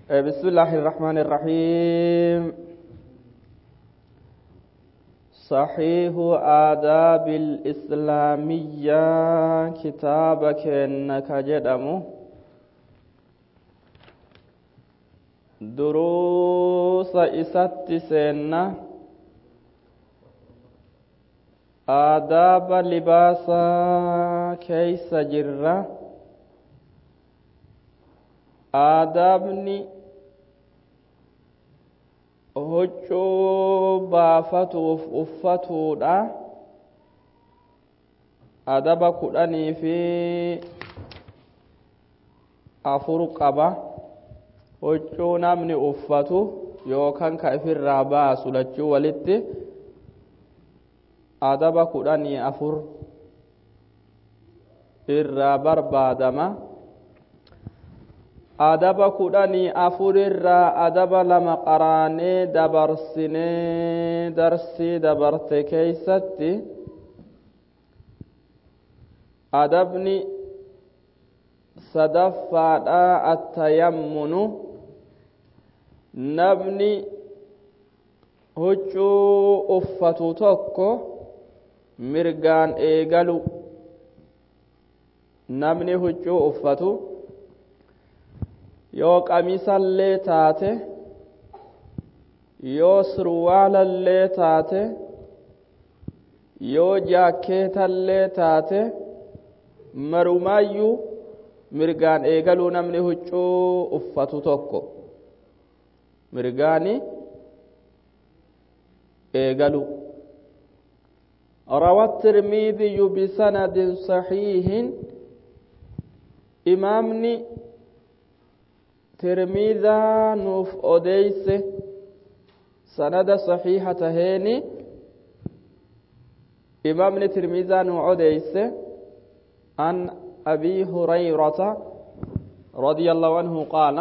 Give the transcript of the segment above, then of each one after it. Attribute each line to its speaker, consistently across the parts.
Speaker 1: بسم الله الرحمن الرحيم صحيح آداب الإسلامية كتابك إنك جدمو دروس إسات سنة آداب لباسا كيس جرة آدابني huccuu baafatuuf uffatuudha adaba kudhanii fi afur qaba huccuu namni uffatu yookaan ka ifirraa baasu lachuu walitti adaba kudhanii afur irraa barbaadama adaba kudhanii afurirraa adaba lama qaraanee dabarsinee darsii dabarte keeysatti adabni sadaffaadha attayammunu namni huccuu uffatu tokko mirgaan eegalu namni huccuu uffatu yoo qamisallee taate yoo surwaalallee taate yoo jaakkeetallee taate marumaayyuu mirgaan eegaluu namni huccuu uffatu tokko mirgaani eegalu روى الترمذي بسند صحيح إمامني tirmidaa nuuf odeyse sanada saxiixa taheeni imaamni tirmidaa nu odeyse an abi hurayrata radia allahu anhu qaala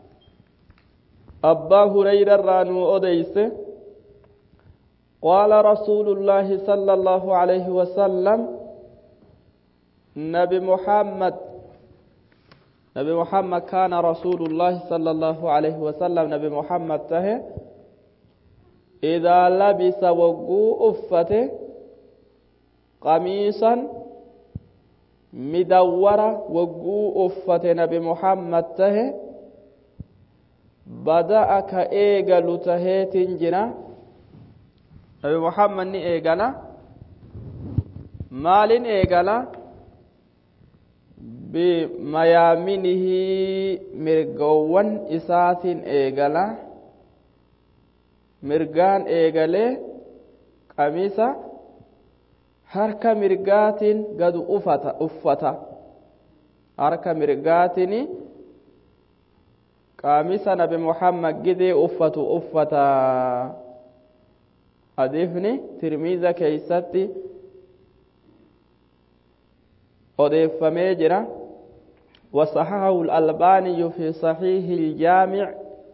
Speaker 1: abbaa hurayra irraa nu odeyse qaala rasuulu llaahi sala allahu alayhi wasalam nabi muhammad نبي محمد كان رسول الله صلى الله عليه وسلم نبي محمد ته إذا لبس وقو أفته قميصا مدورة وقو أفته نبي محمد ته بدأ كإيغل تهيت جنا نبي محمد ني إيغلا مال إيغلا bimayaaminihi mirgawwan isaatiin eegala mirgaan eegalee qamisa harka mirgaatiin gadu ufata uffata harka mirgaatiin qamisa nabi muhammad gidee uffatu uffata hadiisni tirmiza keeysatti odeeffamee jira وصححه الألباني في صحيح الجامع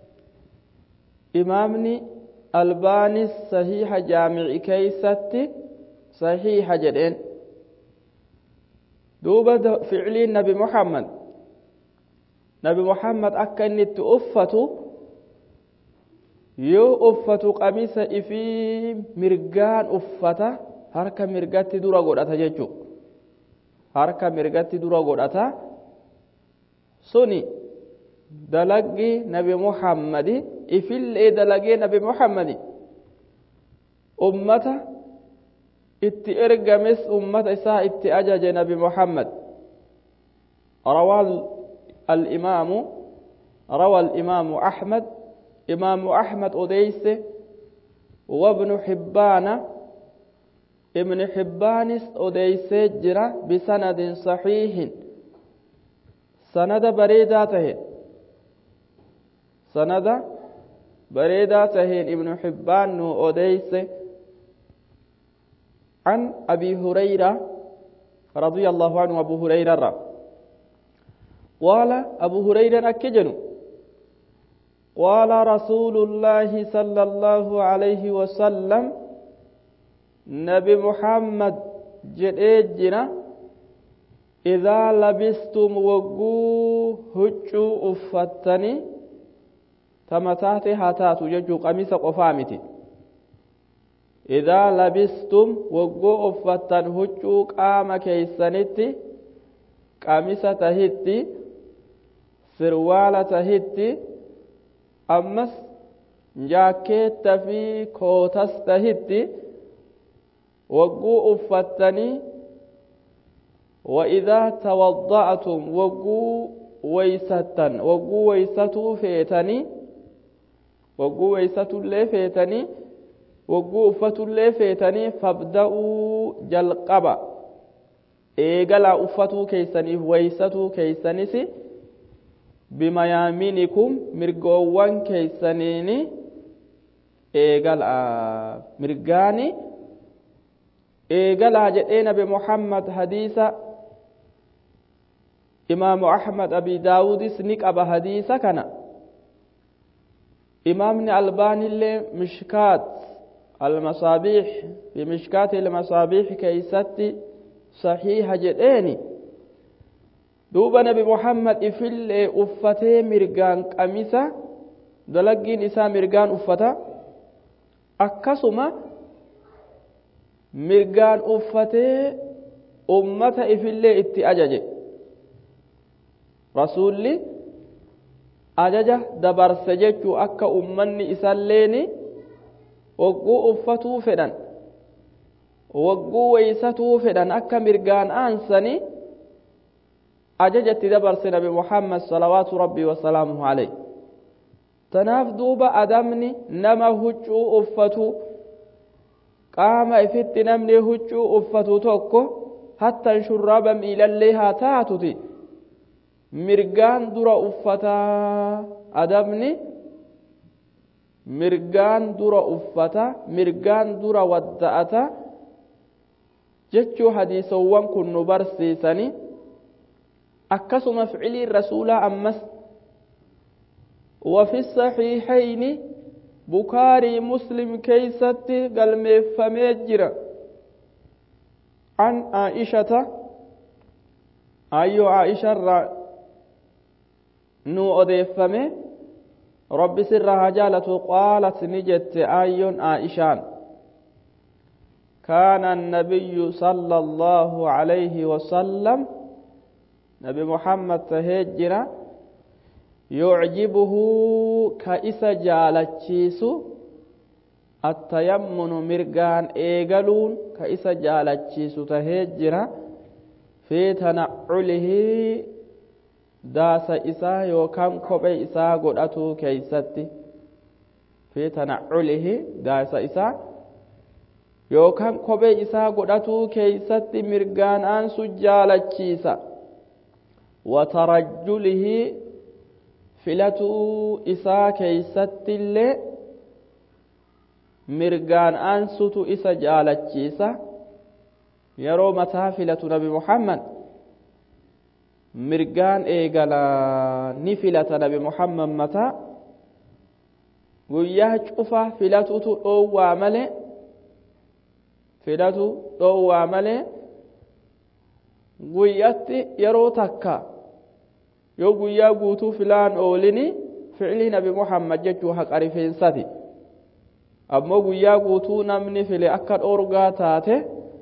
Speaker 1: إمامني ألباني صحيح جامع كيست صحيح جدين دوبة فعل النبي محمد نبي محمد أكن أفته yoo uffatu qamisa ifii mirgaan uffata harka mirgatti dura godhata jechuudha harka mirgatti dura godhata suni dalagii nabi muhammadi ifillee dalagee nabi muhammadi ummata itti ergames ummata isaa itti ajaje nabi muhammad روى الإمام روى الإمام أحمد إمام أحمد أديس وابن حبان ابن حبان أديس جرى بسند صحيح sanada bareedaa taheen sanada bareedaa taheen ibnu xibbaan nu odeyse عن أبي هريرة رضي الله عنه أبو هريرة قال أبو هريرة أكجن قال رسول الله صلى الله عليه وسلم نبي محمد جئجنا إذا لبستم وقو هجو أفتني tama taate haa taatu jechuu qamisa qofaa miti idaa labistum woggoo uffattan huccuu qaama keeysanitti qamisa tahitti sirwaala tahitti ammas jaakkeetta fi kootas tahitti wogguu uffattanii وإذا توضأتم وقو ويستن وقو ويستو فيتني وقو ويستو اللي فيتني وقو أفتو اللي فيتني فابدأوا جلقبا إيقلا أفتو كيسني ويستو كيسنسي بميامينكم مرقوان كيسنيني إيقلا مرقاني إيقلا جئنا بمحمد حديثا إمام أحمد أبي داود سنك أبا حديثا كان إمامنا الباني اللي مشكات المصابيح بمشكات المصابيح كيستي صحيح جديني دوبا نبي محمد إفل أفتي مرقان قميسة دلقين إسا مرقان أفتا أكسما مرقان أفتي أمة إفل إتي أججي rasuulli ajaja dabarse jechuu akka ummanni isalleeni wagguu uffatuu fedhan wagguu weysatuu fedhan akka mirgaan aansani ajajatti dabarse nabi muhammad salawaatu rabbii wasalaamuhu aleyh tanaaf duuba adamni nama huccuu uffatu qaama ifitti namni huccuu uffatu tokko hattan shurraaba miilallee haa taatuti mirgaan dura uffataa adabni mirgaan dura uffata mirgaan dura wadda'ata jechuu hadiisawwan kun nu barsiisani akkasuma ficiliin rasuulaa ammas وفي الصحيحين بكاري مسلم كيست قلمي فميجر عن عائشة أيو عائشة nu odeeffame rabbi sirra haa jaalatu qaalat ni jette aayyoon aa'ishaan كان النبي صلى الله عليه وسلم نبي محمد تهجر يعجبه كإس جالتشيس التيمن مرقان إيقلون كإس جالتشيس تهجر في تنعله daasa isaa yookaan kophee isaa godhatu keeysatti fi tanacculihi daasa isaa yookaan kophee isaa godhatu keeysatti mirgaan aansu jaalachiisa watarajjulihi filatuu isaa keeysatti illee mirgaan aansutu isa jaalachiisa yeroo mataa filatu nabi muhammad mirgaan eegalaa ni filata nabi muhammad mataa guyyaa cufa filatutu dhoowwaa malee filatu dhoowwaa malee guyyatti yeroo takka yoo guyyaa guutuu filaan oolini fi'lii nabi muhammad jechuu haqa rifeensati ammoo guyyaa guutuu namni file akka dhoorgaa taate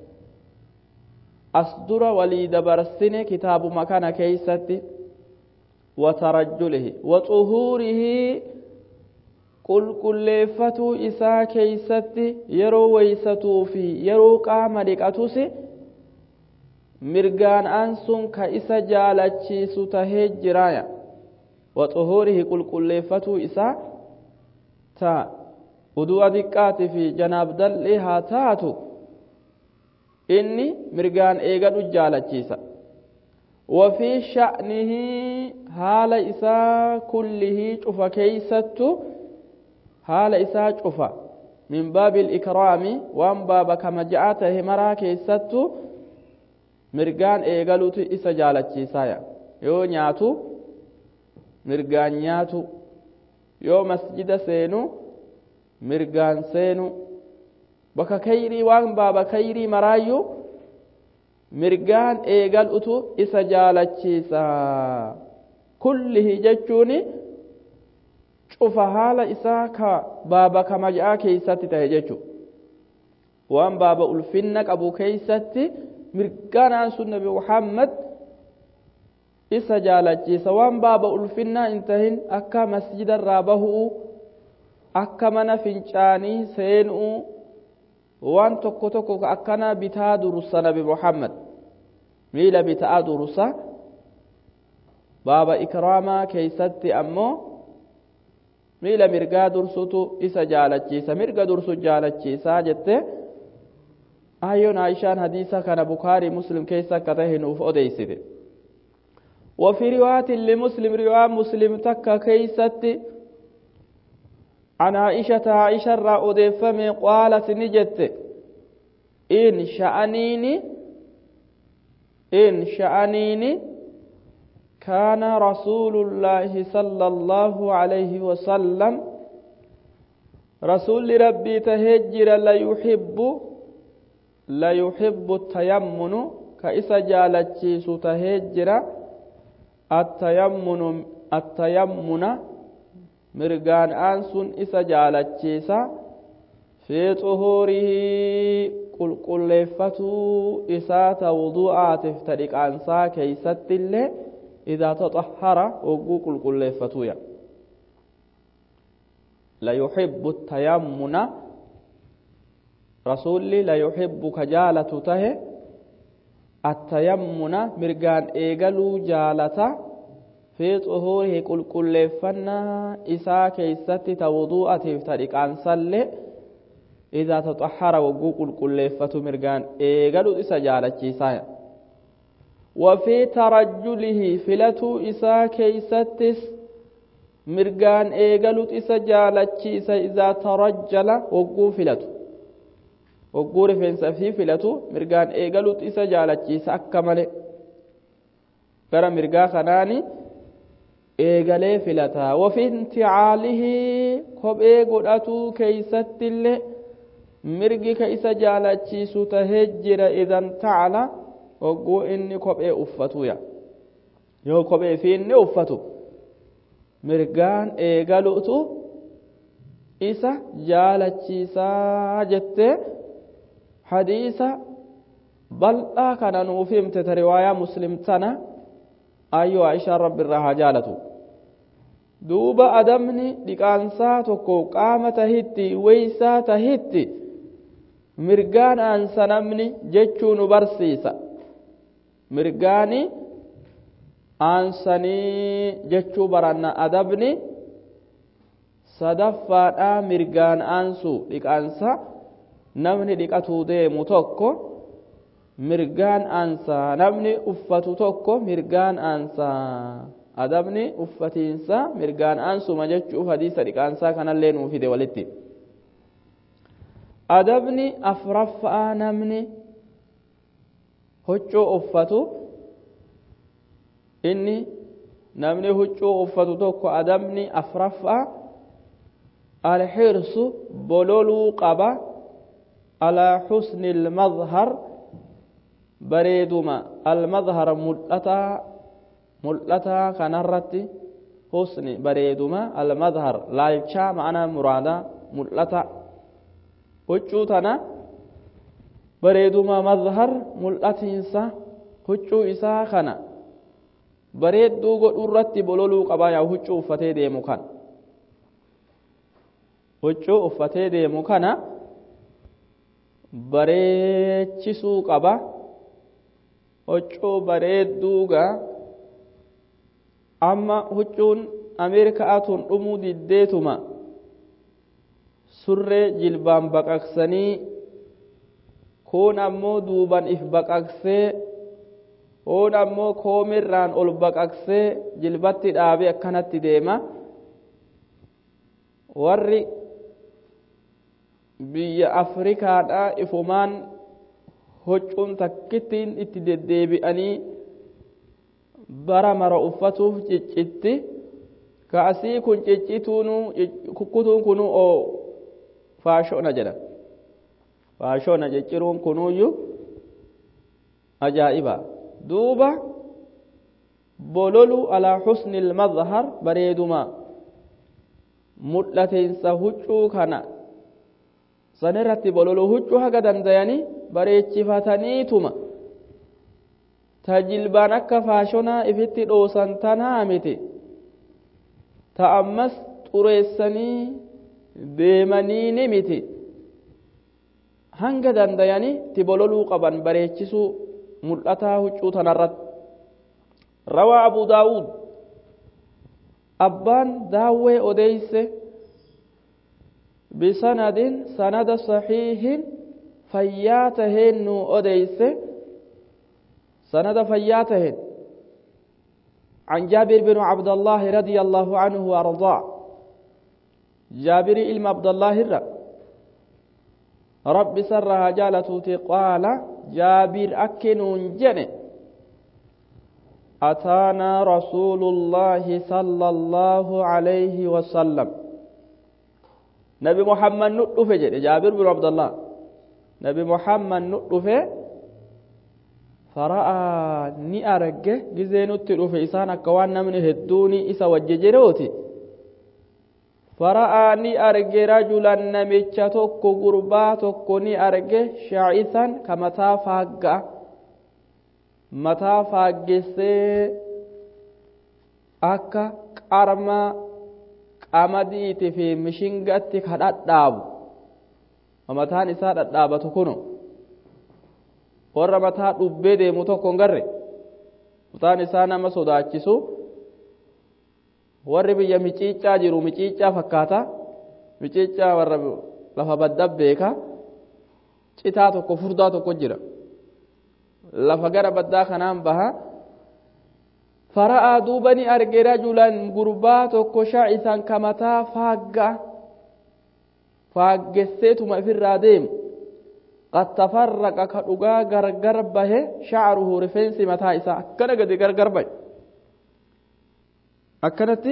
Speaker 1: as dura walii dabarsine kitaabuma kana keeysatti watarajjulihi waxuhuurihi qulqulleeffatuu isaa keeysatti yeroo weysatuu fi yeroo qaama dhiqatus mirgaan aansun ka isa jaalachiisu tahee jiraaya waxuhuurihi qulqulleeffatuu isaa ta udu'a diqqaati fi janaabdal'i haa taatu inni mirgaan eegadhu jaalachiisa وفي شأنه حال إساء كله شوف كيست حال إساء شوف من باب الإكرام وان باب كما جاءته مرا كيست مرغان إيغالوت إسا جالتشي سايا يو نياتو مرغان نياتو يو مسجد سينو مرغان سينو بك كيري وان باب كيري مرايو mirgaan eegalutu isa jaalachiisa kullihi jechuun cufa haala isaa ka baaba kamaja'aa keeysatti tahe jechu waan baaba ulfinna qabu keeysatti mirganaan sun nabi muhammad isa jaalachiisa waan baaba ulfinnaa hin tahin akka masjida irraa bahuu akka mana fincaanii seenuu waan tokko tokko akkana bitaa dursa nabi muhammad miila bitaa dursa baaba ikraamaa keeysatti ammoo miila mirgaa dursutu isa jaalachiisa mirga dursu jaalachiisaa jette ayyoon aishaan hadiisa kana bukaarii muslim keessa akka tahe nuuf odeysite وفي رواية لمسلم رواية مسلم تكا كيست عن عائشة عائشة رأى فمي قالت نجت إن شأنيني إن شأنيني كان رسول الله صلى الله عليه وسلم رسول ربي تهجر لا يحب لا يحب التيمن كإسا جالتشيس تهجر التيمن التيمن مرغان أنسون إسا جالتشيس في طهوره قل قل لفتو إسات وضوءات افترق أنسا كيست اللي إذا تطهر وقوق القلفتويا لا يحب التيمن رسولي لا يحب كجالة ته التيمن مرقان إيقلو جالة في طهوره قل قلفنا إسا كيست توضوءة افترق عن صلي إذا تطهر وقوق القلفة مرقان إيقلو إسا جالة جيسايا وفي ترجله فلتو إسا كيستس مرقان إيقلت إسا جالتشيس إذا ترجل وقو فلتو وقو رفنسا في فلتو مرقان إيقلت إسا جالتشيس أكمل برا مرقا خناني إيقلي فلتا وفي انتعاله كوبئي قدأتو كيست اللي مرقي كيسا جالتشيس تهجر إذا انتعلا hogguu inni kophee uffatuya yoo kophee fi inni uffatu mirgaan eegaluutu isa jaalachiisaa jettee hadiisa bal'aa kana nuuf himte ta riwaayaa muslim tana ayyoo aishaan rabbi irraa haa jaalatu duuba adamni dhiqaansaa tokko qaama tahitti weysaa tahitti mirgaan aansa namni jechuu nu barsiisa mirgaani aansanii jechuu baranna adabni sadaffaadha mirgaan aansu dhiqaansa namni dhiqatuu deemu tokko mirgaan aansaa namni uffatu tokko mirgaan aansaa adabni uffatiinsa mirgaan aansuma jechuuf hadiisa dhiqaansaa kanallee nuu fide walitti adabni afraffaa namni huccuu uffatu inni namni huccuu uffatu tokko adabni afraffaa alxirsu bololuu qaba alaa xusni ilmadhar bareeduma almadhar mul'ataa mul'ataa kanarratti husni bareeduma almadhar laalchaa ma'ana muraadaa mul'ata huccuu tana bareeduma madhar mul'atiinsa huccuu isaa kana bareedduu godhuu irratti bololuu qabaa yaa huccuu uffatee deemu kan huccuu uffatee deemu kana bareechisuu qaba huccuu bareedduuga amma huccuun ameerikaatun dhumuu diddeetuma surree jilbaan baqaqsanii kun ammoo duuban if baqaqsee kun ammoo koomirraan ol baqaqsee jilbatti dhaabee akkanatti deema warri biyya afrikaadhaa ifumaan huccuun takkittiin itti deddeebi'anii bara mara uffatuuf ciccitti kaasii kun ciccituunu kukkutuun kunu oo faashona jedha faashona cicciruun kunuuyyu ajaa'iba duuba bololu alaa xusni ilmadhar bareeduma mul'ateensa huccuu kana sanirratti bololu huccuu haga dandayanii bareechifataniituma ta jilbaan akka faashonaa ifitti dhoosan tanaa miti ta ammas xureessanii deemanii ni miti hanga dandayanii ti bololuu qaban bareechisuu mul'ataa huccuu tanarratti rawaa abu daawud abbaan daawwee odeyse bisanadin sanada saxiihin fayyaa taheen nu odeyse sanada fayyaa taheen عن جابر بن عبد الله رضي الله عنه وأرضاه جابر إلم عبد الله الرّ رب سرها جالتوتي قال جابر أكن جن أتانا رسول الله صلى الله عليه وسلم نبي محمد نطفه جد جابر بن عبد الله نبي محمد نطفه فرأى ني أرجه جزين التلوف إسان أكوان من هدوني إسا وججروتي فرأى ني أرجه رجلا نميتش توكو غربا توكو ني أرجه شاعثا كمتا فاقا متا فاقسي أكا قرما qamadiiti fi mishingatti ka dhadhaabu mataan isaa dhadhaabatu kunu warra mataa dhubbee deemu tokko hin garre mataan isaa nama sodaachisu warri biyya miciicaa jiru miciicaa fakkaata miciicaa warra lafa badda beeka citaa tokko furdaa tokko jira lafa gara baddaa kanaan baha فرأى دوبني أرجع رجلا غربا توكو شاعثا كمتا فاقا فاقسيتما في الراديم قد تفرق كدغا غرغر به شعره رفنس متا إسا أكنا قد غرغر به أكنتي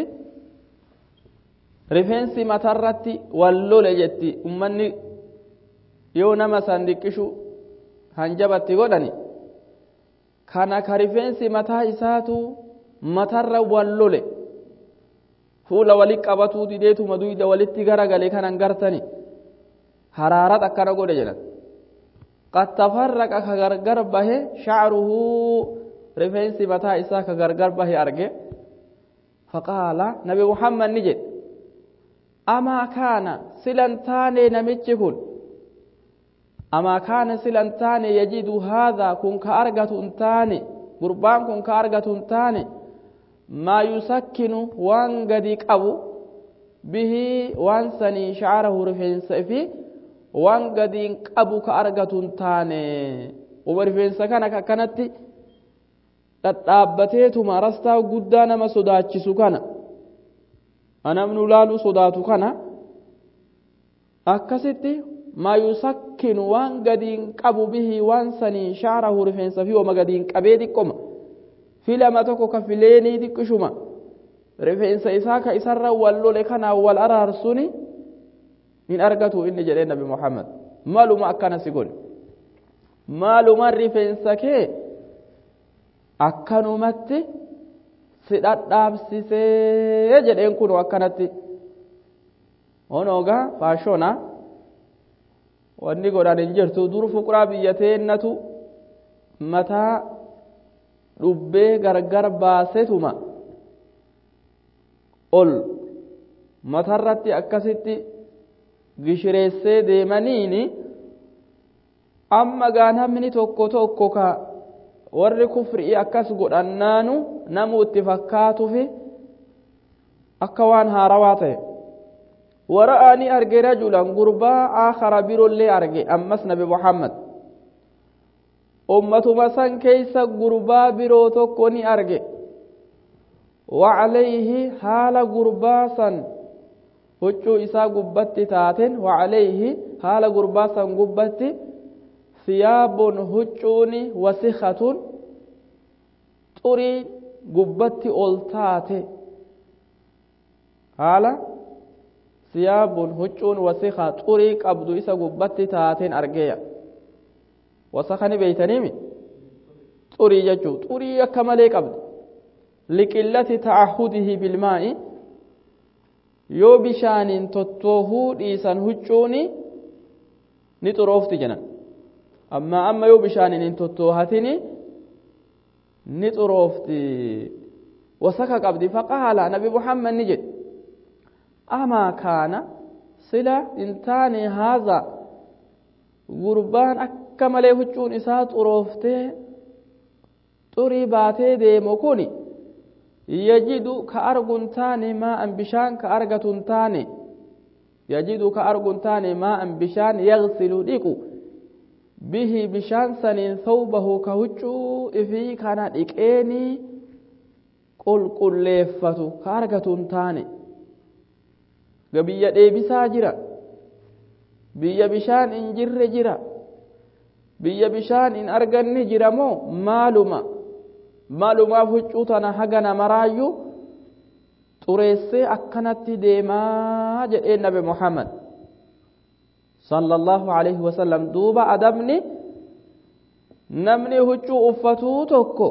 Speaker 1: رفنس متا الرتي واللول جتي أمني يو نما سندكشو هنجبتي godhani kana ka rifeensi mataa isaatu matarra wallole fuula wali qabatuu dideetuma duyda walitti garagale kanan gartani haraarat akkana godhe jedhan qad tafarraqa ka gargar bahe shacruhu rifeensi mataa isaa ka gargar bahe arge faqaala nabi muhammad ni jedhe amaa kaana silan taane namichi kun amaa kaana silan taane yajidu haadhaa kun ka argatu hin taane gurbaan kun ka argatu hin taane maa yusakkinu waan gadi qabu bihi waan sanii shacarahu rifeensa fi waan gadiin qabu ka argatu hin taane uba rifeensa kana akkanatti dhadhaabbateetuma rastaa guddaa nama sodaachisu kana namni ulaaluu sodaatu kana akkasitti maa yusakkinu waan gadiin qabu bihi waan sanii shacarahu rifeensa fi wama gadiin qabee xiqqoma filama tokko ka fileenii xiqqishuma rifeensa isaa ka isarra wal lole kanaan wal araarsuni hin argatu inni jedhee nabi muhammad maaluma akkana si godhe maaluma rifeensa kee akkanumatti si dhadhaabsisee jedheen kun akkanatti onoogaa faashona wanni godhan hin jirtu dur fuqraa biyya teennatu mataa dhubbee gargar baasetuma ol matarratti akkasitti gishireessee deemaniini amma gaa namni tokko tokko ka warri kufrii akkas godhannaanu namu itti fakkaatufi akka waan haarawaa ta'e wara'aani arge rajulan gurbaa aakhara birollee arge ammas nabi muhammad ummatuma san keeysa gurbaa biroo tokko ni arge wacalayhi haala gurbaa san huccuu isaa gubbatti taaten wacalayhi haala gurbaa san gubbatti siyaabun huccuuni wasikhatun xurii gubbatti ol taate haala siyaabun huccuun wasika xurii qabdu isa gubbatti taateen argeeya wasakani beeytaniimi xurii jechuu xurii akka malee qabdi liqillati ta'ahudihi bilmaa'i yoo bishaaniin tottoohuu dhiisan huccuuni ni xuroofti jedhan amma amma yoo bishaaniin hin tottoohatini ni xuroofti wasaka qabdi faqaala nabi muhammad ni jedhe amaa kaana sila hin taane haaza gurbaan akka malee huccuun isaa xurooftee xurii baatee deemu kun yajidu ka argun taane maa'an bishaan ka argatun taane yajidu ka argun taane maa'an bishaan yagsilu dhiqu bihi bishaan saniin thawbahu ka huccuu ifii kana dhiqeenii qulqulleeffatu ka argatun taane ga biyya dheebisaa jira biyya bishaan hin jirre jira biyya bishaan hin arganne jira moo maaluma maalumaaf huccuu tana hagana maraayyuu xureessee akkanatti deemaa jedhee nabi muhammad sallallahu alaihi wasallam duuba adabni namni huccuu uffatuu tokko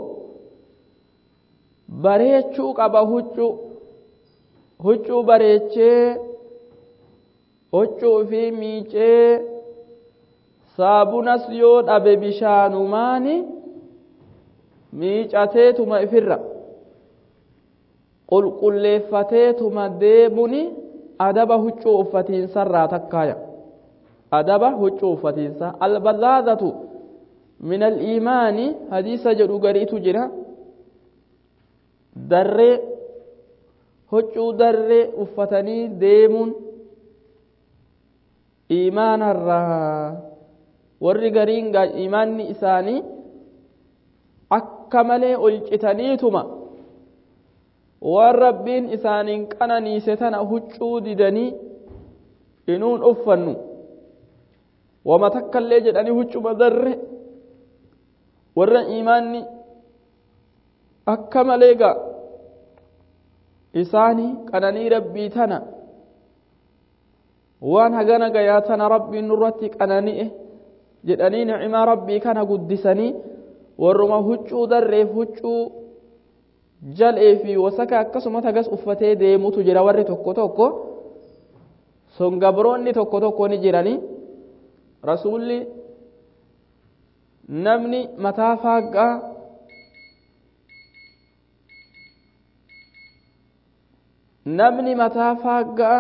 Speaker 1: bareechuu qaba huccuu huccuu bareechee huccuu fi miicee saabunas yoo dhabe bishaanumaani miicateetuma ifirra qulqulleeffateetuma deemuni adaba huccuu uffatiinsarraa takkaaya adaba huccuu uffatiinsa albazaazatu min aliimaani hadiisa jedhu gariitu jira darree huccuu darree uffatanii deemuun iimaanarraa warri gariin iimaanni isaanii akka malee ol citaniituma waan rabbiin isaaniin qananiise tana huccuu didanii inuun uffannu wama takkallee jedhanii huccuma darre warra iimaanni akka malee ga isaanii qananii rabbii tana waan hagana gayaa tana rabbiin nurratti qanani'e jedhanii ni'imaa rabbii kana guddisanii warruma huccuu darreef huccuu jal'ee fi wasaka akkasuma tagas uffatee deemutu jira warri tokko tokko songabroonni tokko tokko ni jiranii rasuulli namni mataa faaggaa namni mataa faaggaa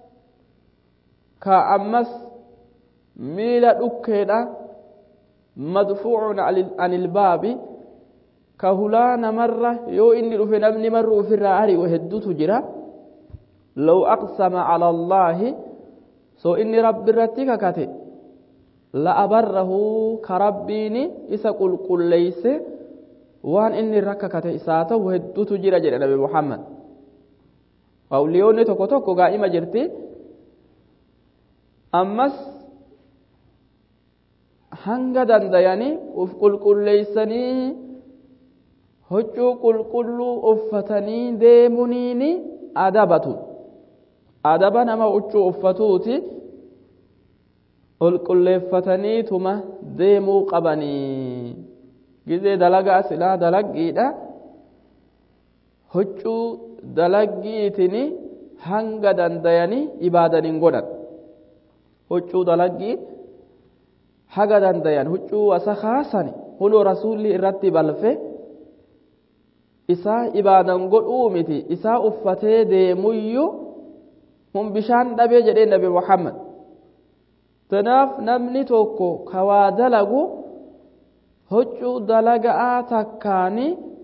Speaker 1: ka ammas miila dhukkeedha madfuucun an ilbaabi ka hulaa namarra yoo inni dhufe namni marru ufirraa ari'u hedduutu jira law aqsama cala allaahi so inni rabbi irratti kakate la abarrahu ka rabbiini isa qulqulleeyse waan inni irra kakate isaa ta'u hedduutu jira jedhe nabi muhammad awliyoonni tokko tokko gaa'ima jirti ammas hanga dandayanii uf qulqulleeysanii huccuu qulqulluu uffatanii deemuniini adabatu adaba nama huccuu uffatuuti qulqulleeffataniituma deemuu qabanii gizee dalagaa silaa dalaggiidha huccuu dalaggiitini hanga dandayanii ibaadanin godhan huccuu dalaggii haga dandayan huccuu wasakaasani huloo rasuulli irratti balfe isaa ibaadan godhuu miti isaa uffatee deemuyyu hun bishaan dhabee jedhee nabi muhammad tanaaf namni tokko ka waa dalagu huccuu dalaga'aa takkaani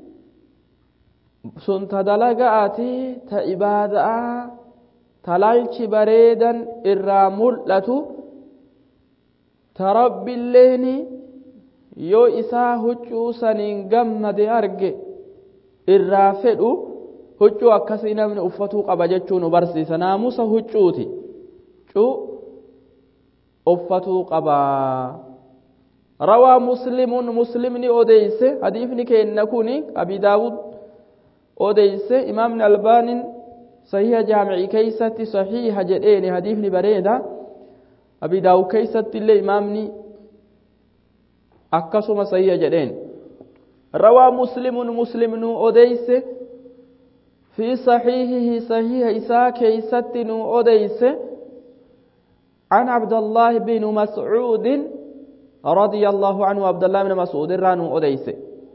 Speaker 1: sun ta dalaga'aati ta ibaada'aa talaalchi bareedan irraa mul'atu ta rabbiilleeni yoo isaa huccuu saniin gammade arge irraa fedhu huccuu akkasii namni uffatuu qaba jechuu nu barsiisa naamusa huccuuti huccuu uffatuu qaba rawaa muslimun muslimni odeyse hadiifni keenna kun abi daawud odeyse imaamni albaanin sahiha jaamicii keeysatti sahiiha jedheeni hadiifni bareeda abi daawud keeysatti illee imaamni akkasuma sahiha jedheen rawaa muslimun muslimnu odeyse في صحيحه صحيح إساء كيست أديس عن عبد الله بن مسعود رضي الله عنه عبد الله بن مسعود رانو أديس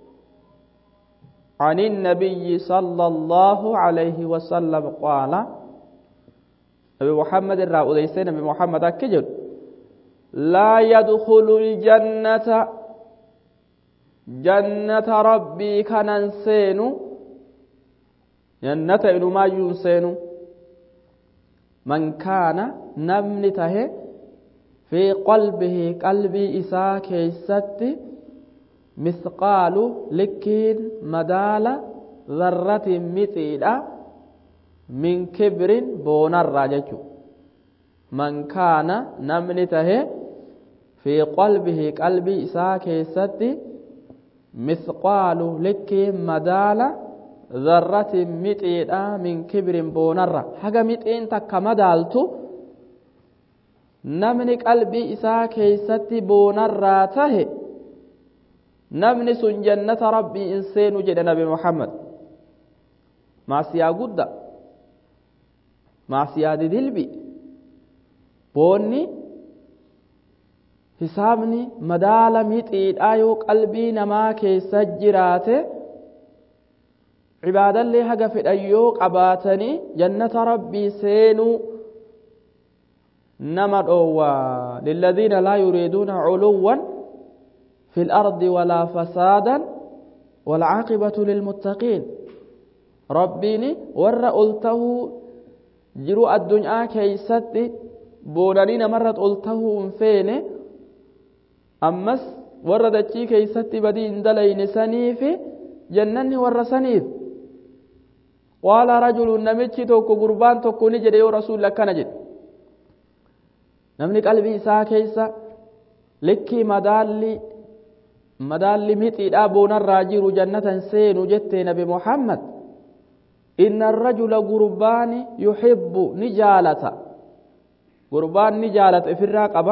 Speaker 1: عن النبي صلى الله عليه وسلم قال نبي محمد الرا أديس نبي محمد أكجل لا يدخل الجنة جنة ربي كننسين جنة إنما ينسين من كان نمن تهي في قلبه قلبي إساء كيست مثقال لكين مدال ذرة مثيلة من كبر بون الراجج من كان نمن تهي في قلبه قلبي إساء كيست مثقال لكين مدال ذرة مثيلة من كبر بون الرا حاجة مثين تك مدالتو namni qalbii isaa keeysatti boonarraa tahe namni sun jannata rabbii in seenu jedhe nabi muhammad maasiyaa gudda maasiyaa didilbi boonni hisaabni madaala mixiidhaa yoo qalbii namaa keessa jiraate cibaadallee haga fedhan yoo qabaatanii jannata rabbii seenuu nama dhoowwaa lilladhiina laa yuriiduuna culuwan fi lardi walaa fasaadan walcaaqibatu lilmuttaqiin rabbiin warra ol tahuu jiru addunyaa keeysatti boonanii namarrat ol tahuu hin feene ammas warra dachii keeysatti badii hin dalayne saniifi jannanni warra saniif qaala rajulun namichi tokko gurbaan tokko ni jedhe yoo rasuulli akkana jedhe namni qalbii isaa keessa likkii madaalli madaalli mixiidhaa boonarraa jiru jannatan seenu jettee nabi muhammad inna arrajula gurbaan yuhibbu ni jaalata gurbaan ni jaalata ifirraa qaba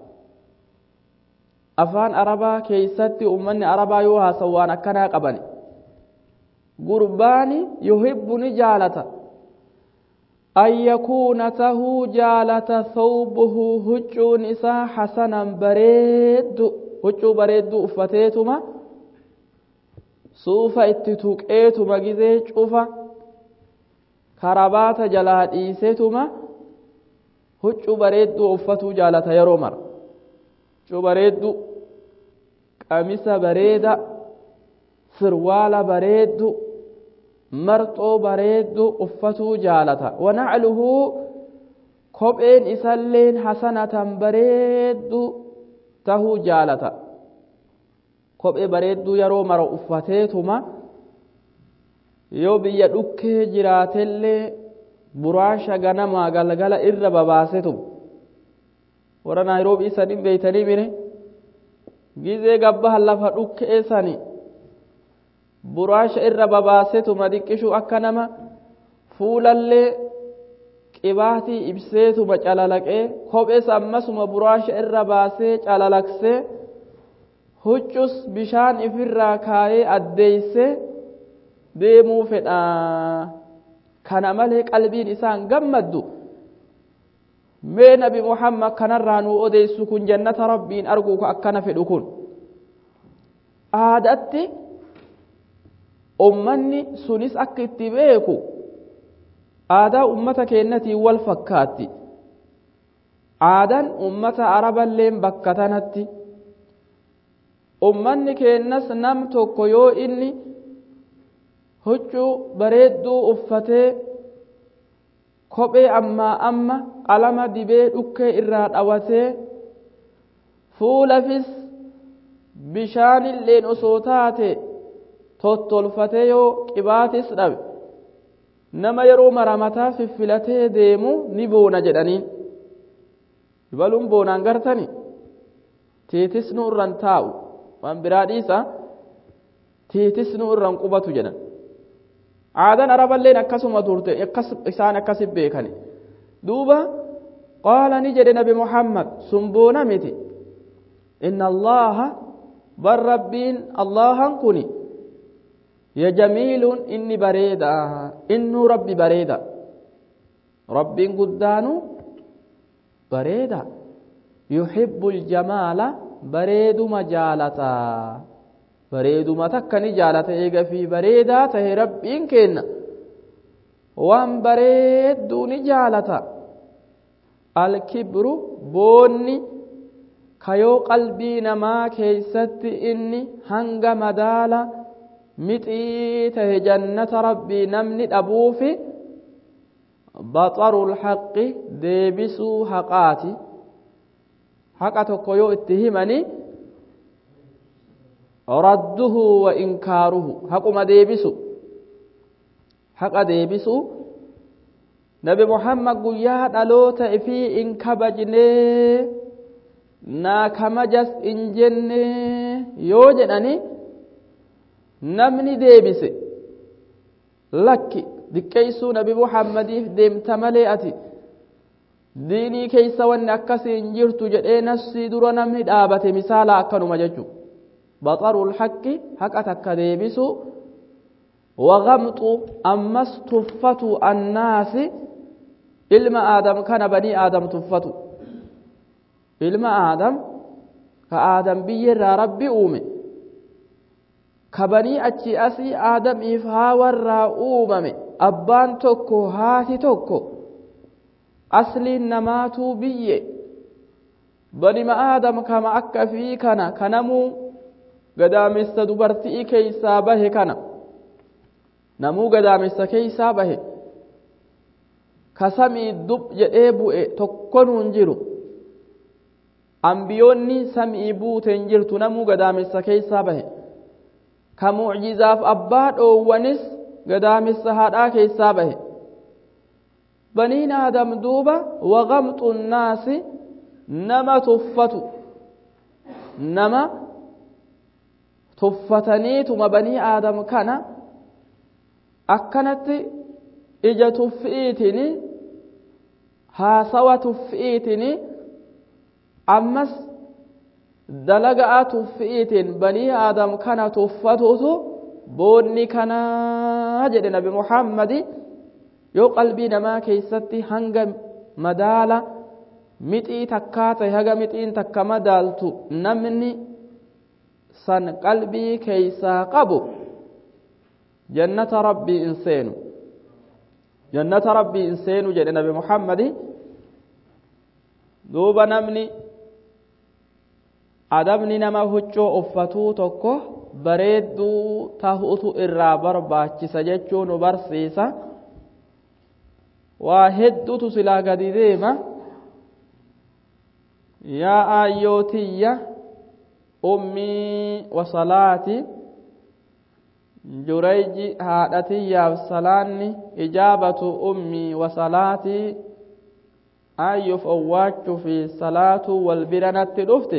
Speaker 1: afaan arabaa keeysatti ummanni arabaa yoo haasawu waan akkanaa qaban gurbaan yuhibbu ni jaalata an yakuuna tahuu jaalata thawbuhu huccuun isaa hasanan bareeddu huccuu bareeddu uffateetuma suufa itti tuqeetuma gizee cufa karabaata jalaa dhiisetuma huccuu bareeddu uffatuu jaalata yeroo mara huccuu bareeddu qamisa bareeda sirwaala bareeddu marxoo bareeddu uffatuu jaalata wanacluhu kopheen isalleen hasanatan bareeddu tahuu jaalata kophee bareedduu yeroo mara uffateetuma yoo biyya dhukkee jiraatellee buraasha ganamaa galgala irra babaasetu warra naayiroobii sanin beeytanii mire gizee gabbaha lafa dhukkee sani buraasha irra babaasetuma diqqishuu akka nama fuulallee qibaatii ibseetuma calalaqee kophees ammasuma buraasha irra baasee calalaqsee huccus bishaan ifirraa kaayee addeeysee deemuu fedhaa kana malee qalbiin isaan gammaddu mee nabi muhammad kanarraa nuu odeessu kun jannata rabbiin arguu ka akkana fedhu kun aadatti ummanni sunis akka itti beeku aadaa ummata keenyatiin wal fakkaatti aadaan ummata araballeen bakka tanatti ummanni keenyas nam tokko yoo inni huccuu bareedduu uffatee kophee ammaa amma qalama dibee dhukkee irraa dhawatee fuulafis bishaanilleen osoo taate tottolfatee yoo qibaatis dhabe nama yeroo maramataa fiffilatee deemu ni boona jedhaniin baluun boonaan gartani tiitisnu irran taa'u waan biraa dhiisa tiitisnu irran qubatu jedhan aadaan araballeen akkasuma turte isaan akkasit beekani duuba qaala ni jedhe nabi muhammad sun boona miti inna allaha bar rabbiin allahan kuni ya jamiiluun inni bareeda innuu rabbi bareeda rabbiin guddaanu bareeda yuhibbu ljamaala bareeduma jaalata bareeduma takka ni jaalata eega fi bareedaa tahe rabbiin kenna waan bareedduu ni jaalata alkibru boonni kayoo qalbii namaa keeysatti inni hanga madaala mixii tahe jannata rabbii namni dhabuufi baxaru lhaqi deebisuu haqaati haqa tokko yoo itti himani radduhu wa inkaaruhu haquma deebisu haqa deebisu nabi muhammad guyyaa dhaloota ifii in kabajnee naa kamajas in jenne yoo jedhani namni deebise lakki diqqeeysuu nabi muhammadiif deemta malee ati diinii keeysa wanni akkasii hin jirtu jedhee nafsii dura namni dhaabate misaala akkanuma jechu baxaru lhaqqi haqa takka deebisu wagamxu ammas tuffatu annaasi ilma aadam kana banii aadam tuffatu ilma aadam ka aadam biyyerraa rabbi uume ka banii achi asii aadamiif haawarraa uumame abbaan tokko haati tokko asliin namaatuu biyye banima aadam kama akka fi kana kanamuu gadaamessa dubartii keeysaa bahe kana namuu gadaamessa keeysaa bahe ka samii dub jedhee bu'e tokkonuun jiru ambiyoonni samii buute hin jirtu namuu gadaamessa keeysaa bahe ka mucjizaaf abbaa dhoowwanis gadaamessa haadhaa keeysaa bahe baniin aadam duuba wagamxu nnaasi nama tuffatu nama tuffataniituma banii aadam kana akkanatti ija tuffi'iitini haasawa tuffi'iitini ammas dalaga'a tuffi'iitiin banii aadam kana tuffatutu boonni kanaa jedhe nabi muhammadi yoo qalbii namaa keeysatti hanga madaala mixii takkaa ta'e haga mixiin takka madaaltu namni san qalbii keeysaa qabu jannata rabbii in seenu jannata rabbii in seenu jedhe nabi muhammadi duuba namni adabni nama huccoo uffatuu tokko bareedduu tahuutu irraa barbaachisa jechuu nu barsiisa waa hedduutu silaa gadi deema yaa aayyootiyya ummii wasalaati jurayji haadhatiyyaaf salaanni ijaabatu ummii wasalaati ayyuf owwaachuu fi salaatuu wal biranatti dhufte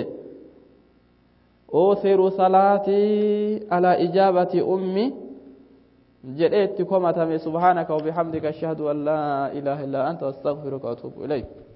Speaker 1: أوثر صلاتي على إجابة أمي جئت كما تمي سبحانك وبحمدك أشهد أن لا إله إلا أنت أستغفرك وأتوب إليك